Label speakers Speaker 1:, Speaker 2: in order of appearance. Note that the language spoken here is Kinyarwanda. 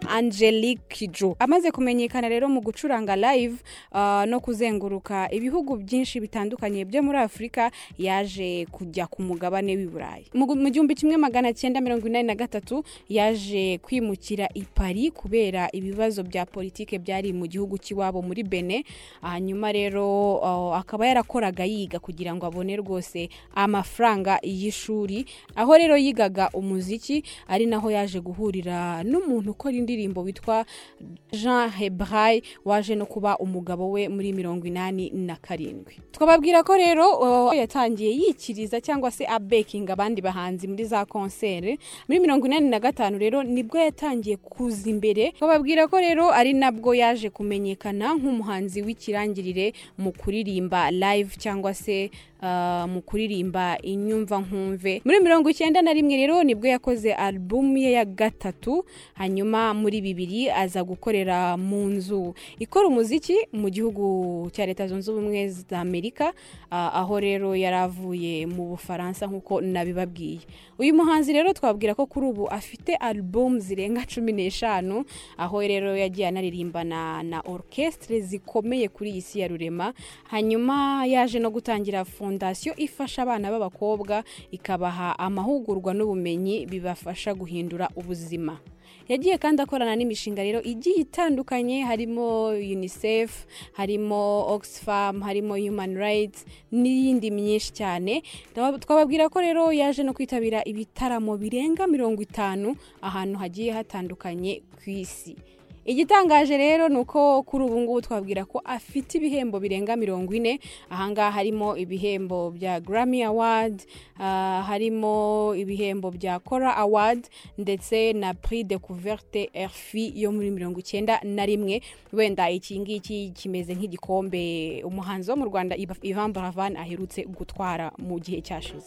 Speaker 1: Angelique Jo amaze kumenyekana rero mu gucuranga live uh, no kuzenguruka ibihugu byinshi bitandukanye byo muri Afurika yaje kujya ku mugabane w'i Burayi mu gu- mu gihumbi kimwe magana cyenda mirongo inani na gatatu yaje kwimukira i Paris kubera ibibazo bya politike byari mu gihugu cy'iwabo muri Benin hanyuma rero uh, akaba yarakoraga yiga kugira ngo abone rwose amafaranga y'ishuri aho rero yigaga umuziki ari naho yaje guhurira n'umuntu ukora indirimbo witwa Jean Hebray waje no kuba umugabo we muri mirongo inani na karindwi twababwira ko rero uh, yatangiye yikiriza cyangwa se abekinga abandi bahanzi muri za konseri muri mirongo inani na gatanu rero nibwo yatangiye kuza imbere twababwira ko rero ari nabwo yaje kumenyekana nk'umuhanzi w'ikirangirire mu kuririmba live cyangwa se uh, mu kuririmba inyumva nkumve muri mirongo icyenda na rimwe rero nibwo yakoze alubumu ye ya gatatu hanyuma muri bibiri aza gukorera mu nzu ikora umuziki mu gihugu cya leta zunze ubumwe za amerika uh, aho rero yari avuye mu bufaransa nk'uko nabibabwiye uyu muhanzi rero twabwira ko kuri ubu afite alubumu zirenga cumi n'eshanu aho rero yagiye anaririmbana na orkestre zikomeye kuri iyi si ya rurema hanyuma yaje no gutangira fondasiyo ifasha abana b'abakobwa ikabaha amahugurwa n'ubumenyi bibafasha guhindura ubuzima yagiye kandi akorana n'imishinga rero igiye itandukanye harimo unicef harimo oxfam harimo human rights n'iyindi myinshi cyane Ndaba- twababwira ko rero yaje no kwitabira ibitaramo birenga mirongo itanu ahantu hagiye hatandukanye ku isi igitangaje rero ni uko kuri ubu ngubu twabwira ko afite ibihembo birenga mirongo ine ahangaha harimo ibihembo bya Grammy award ah, harimo ibihembo bya kora award ndetse na prix de couverte rfi yo muri mirongo icyenda na rimwe wenda iki ngiki kimeze nk'igikombe umuhanzi wo mu rwanda Ivan Buravan aherutse gutwara mu gihe cyashize